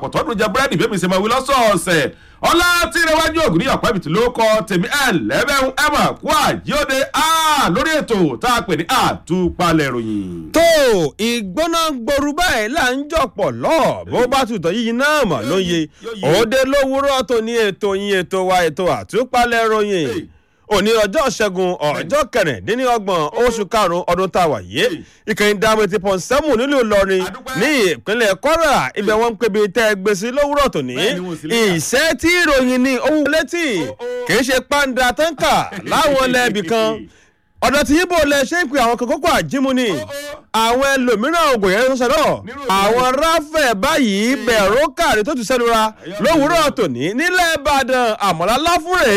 kọ̀tọ́dún jẹ búrẹ́dì bẹ́ẹ̀ mi ṣe máa wí lọ́sọ̀ọ̀sẹ̀ ọlá tí ìrẹwájú ògùn ní ọ̀pẹ́ ìbìtì ló kọ tèmi ẹ̀ lẹ́bẹ̀ẹ́ ẹ̀ mà kú àjíọ́dẹ lórí ètò tá a pè ní àtúpalẹ̀ ìròyìn. tó ìgbóná gboru báyìí là ń jọpọ̀ lọ bó bá tutọ̀ yíyí náà mọ̀ ló ń ye òde lówùúrọ̀ tó ní ètò yín ètò wa ètò àtúpalẹ̀ ìròyìn òní ọjọ́ ṣẹ́gun ọjọ́ kẹrìndínlọ́gbọ̀n oṣù karùn-ún ọdún tá a wà yé ìkànnì dàmú ti pọ̀n sẹ́mù nílùú ìlọrin ní ìpínlẹ̀ kwara ibẹ̀ wọ́n ń pebi tẹ́ gbèsè lówùúrọ̀ tòní ìṣẹ́ tí ìròyìn ní owó létí kì í ṣe pàǹdà táǹkà láwọn lẹ́ẹ̀bì kan ọ̀dọ̀ tí yíbo lẹ ṣe ń pe àwọn kan kókó àjímú ni àwọn ẹlòmíràn ògùn yẹn ń sọ̀rọ̀ àwọn ráfẹ̀ báyìí bẹ̀rù káàrí tó ti sẹ́nura lówùúrọ̀ tòní nílẹ̀ ìbàdàn àmọ́lá láfúrè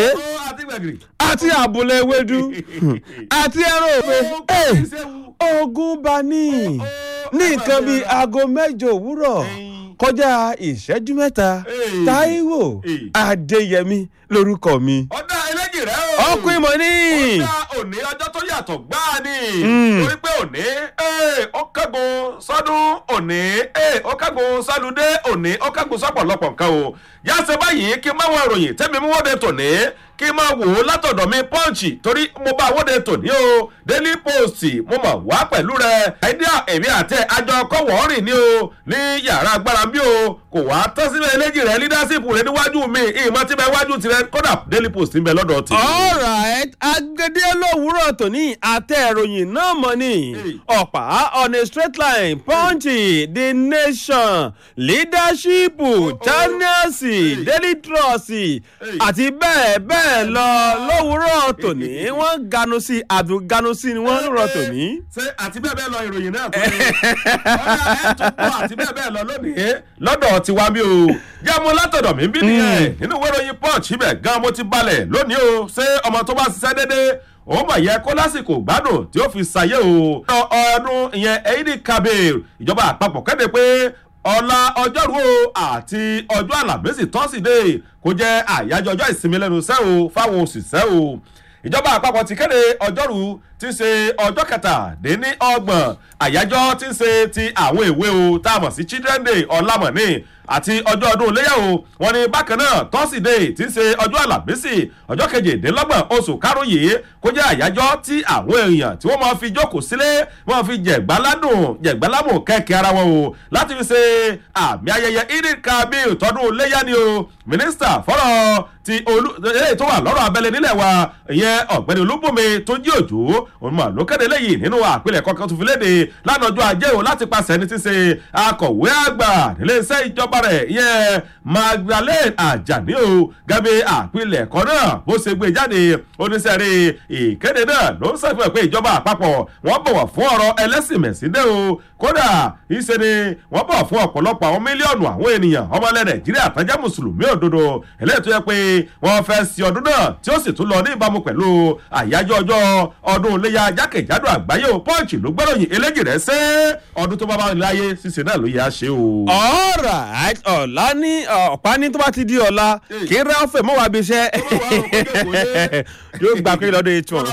àti àbúlé ewédú àti ẹran òfe ogun bá ní ní nǹkan bíi aago mẹ́jọ òwúrọ̀ kọjá ìṣẹ́jú mẹ́ta táíwò adéyẹmí lórúkọ mi. ọ̀dà eléjì rẹ̀ o. ọkùnrin mọ̀ ní. ọ̀dà òní ọjọ́ tó yàtọ̀ gbáà ni. torí pé òní ó kẹ́gun sọ́dún òní ó kẹ́gun sálúdé òní ó kẹ́gun sọ́pọ̀lọpọ̀ nǹkan o. yáṣẹ́ báyìí kí n máa wọ ìròyìn tẹ́mi mú wọ́de tòní kí n máa wò ó látọ̀dọ̀ mi pọ́ǹchì torí mo bá wọ́de tòní o daily post mo mọ̀ wá pẹ̀lú rẹ̀ àìdíà èmi àtẹ àjọ kọ́wọ́ rìn ní o ní yàrá agbára bí o kò wá tán síbẹ̀ eléjì rẹ̀ leadership rẹ̀ níwájú mi ìmọ̀ tí bẹ wájú tirẹ̀ kódà daily post ń bẹ lọ́dọ̀ tì. alright agede lówùúrọ̀ tòní àtẹ ìròyìn náà mọ̀ ní ọ̀pá on a straight line punchy the nation leadership channels daily trust àti bẹ́ẹ̀ bẹ́ẹ̀ lọ lówùúrọ̀ tòní wọ́n ganu sí àdùn ganu sí ni wọ́n lówùúrọ̀ tòní. ṣé àti bẹ́ẹ̀ bẹ́ẹ̀ lọ ìròyìn náà tó ní ọ̀rẹ́ ẹ̀ tó kọ́ àti bẹ́ẹ̀ bẹ́ẹ̀ lọ lónìí lọ́dọ̀ tiwa mi o jámo látọ̀dọ̀ mi bí nìyẹn nínú ìwé ìròyìn punch ibẹ̀ gan mo ti balẹ̀ lónìí o ṣé ọmọ tó bá ṣiṣẹ́ déédéé òun mọ̀ yẹ kó lásìkò gbádùn tí ó fi ṣàyẹ̀ o. ọdún ìyẹn eidi kabir ìjọba àpapọ̀ kéde pé ọ̀la ọjọ́rú o àti ọjọ́ àlàmísì tọ́sídẹ̀ẹ́ kó jẹ́ àyájọ́ ọjọ́ ìsinmi lẹ́nu iṣẹ́ o fáwọn òṣìṣẹ́ o ìjọba àpapọ̀ ti kéde ọjọ́rú tí ń ṣe ọjọ́ kẹtàdínní ọgbọ̀n àyájọ́ tí ń ṣe ti àwọn èwe o tá a mọ̀ sí children day ọ̀làmọ̀ní àti ọjọ́ ọdún iléyà o wọn ni bákan náà tọ́sídẹ̀ẹ́ tí ń ṣe ọjọ́ àlàmísì ọjọ́ kejìdínlọ́gbọ̀n oṣù karùn-ún yìí kó jẹ́ àyájọ́ tí àwọn èèyàn tí wọ́n máa fi jókòó sílé wọ́n fi jẹ̀gbáládùn jẹ̀gbálámù kẹ́kẹ́ ara wọn o láti fi ṣe àmì ayẹyẹ idil kabir tọdún iléyà ni o mínísítà fọ́rọ̀ ti olú eléyìí tó wà lọ́rọ̀ abẹ́lé nílẹ̀ wa ìyẹn ọ̀gbẹ́ni olúbùnmi tó jí òjò òun mà ló kéde léyìí nínú àpilẹ̀ kọ̀ọ̀kan tó fi léde lánàá ọjọ́ ajé o láti pàṣẹ ẹni tí ń ṣe akọ̀wé àgbà nílé iṣẹ́ ìjọba rẹ̀ ìyẹn magdalene ajani o gẹ́gẹ́ àpilẹ̀ ẹ̀kọ́ náà bó ṣe gbé jáde oníṣẹ́rí ìkéde náà ló ń ṣàfihàn pé ìjọba àpapọ̀ wọ́n bọ̀wọ̀ fún ọ̀rọ̀ ẹlẹ́sìn mẹ̀síndé o kódà ìṣe ni wọ́n bọ̀ fún ọ̀pọ̀lọpọ̀ àwọn mílíọ̀nù àwọn ènìyàn ọmọlẹ̀ nàìjíríà tọ́jà mùsùlùmí òdodo eléyìí tó yẹ pé wọ́n fẹ́ sí ọdún náà tí ó sì tún lọ ní ìbámu pẹ̀lú àyájọ́ ọjọ́ ọdún iléyà jákèjádò àgbáyé o pọ́ǹchì ló gbọ́dọ̀yìn eléjì rẹ̀ ṣe ọdún tó bá bá láyé ṣíṣe náà ló yẹ á ṣe o. alright ọ̀la ní ọ̀pá ní tó bá ti di ọ̀la kí n ráfẹ̀ mọ́ wá bí iṣẹ́ yóò gbà pé lọ́dún eight one.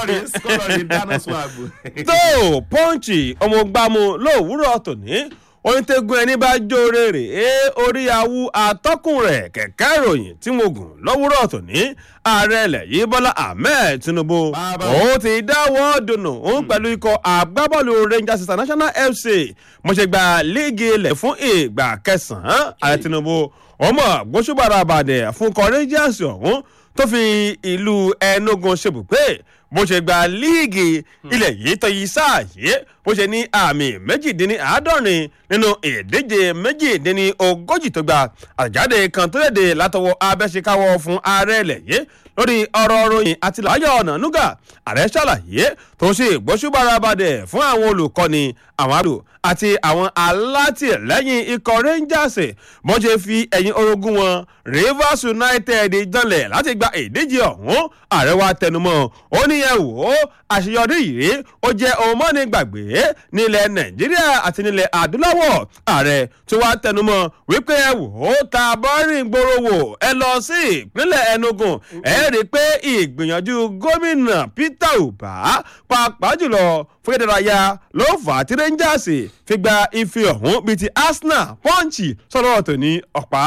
tó pọ́ǹchì ọmọgbàmù lówùúrọ̀ tòní onítẹ̀gùn ẹni bá jóore rè é orí awu atọ́kùn rẹ̀ kẹ̀kẹ́ ìròyìn tí mo gùn lọ́wọ́rọ̀ tòní ààrẹ ilẹ̀ yìí bọ́lá ahmed tinubu ó ti dáwọ́ dùnú òun pẹ̀lú ikọ̀ agbábọ́ọ̀lù rangers international fc mo ṣe gba líìgì ilẹ̀ fún ìgbà kẹsàn-án ààrẹ tinubu ọmọ gbósùbàrà àbàdẹ fún ikọ̀ rangers ọ̀hún tó fi ìlú enugu ṣebùgbé bó ṣe gba líìgì ilẹ̀ yìí tọ́yí sáà yìí bó ṣe ní àmì méjìdínláàádọ́rin nínú ìdíje méjìdínlógójì tó gba àjáde kan tó léde látọwọ́ abẹ́ṣekáwọ́ fún ààrẹ ilẹ̀ yìí lórí ọ̀rọ̀ ròyìn àti láyọ̀ ọ̀nà núgà ààrẹ ṣàlàyé tó ṣe ìgbóṣùbárabàdẹ̀ fún àwọn olùkọ́ni àwọn àdó àti àwọn alátìlẹ́yìn ikọ̀ rangers bó ṣe fi ẹ̀yìn orogún wọn rivers united janlẹ̀ láti gba ìdíje ọ̀hún ààrẹ wa tẹnumọ́ ó ní ẹ wò ó àṣeyọrí yìí ó jẹ́ ohun mọ́ni gbàgbé nílẹ̀ nàìjíríà àti nílẹ̀ adúláwọ̀ ààrẹ tó wá tẹnumọ́ wípé ẹ wò ó ta bọ́rìn gbòòrò wò ẹ lọ sí ìpínlẹ̀ enugu ẹ rí i pé ìgbìyànjú gómìnà peter uba pàápàá jùlọ fún ìdárayá ló fà á tí rangers fi gba ife ọ̀hún bíi ti arsenal punch sọ̀rọ̀ tó ní ọ̀pá.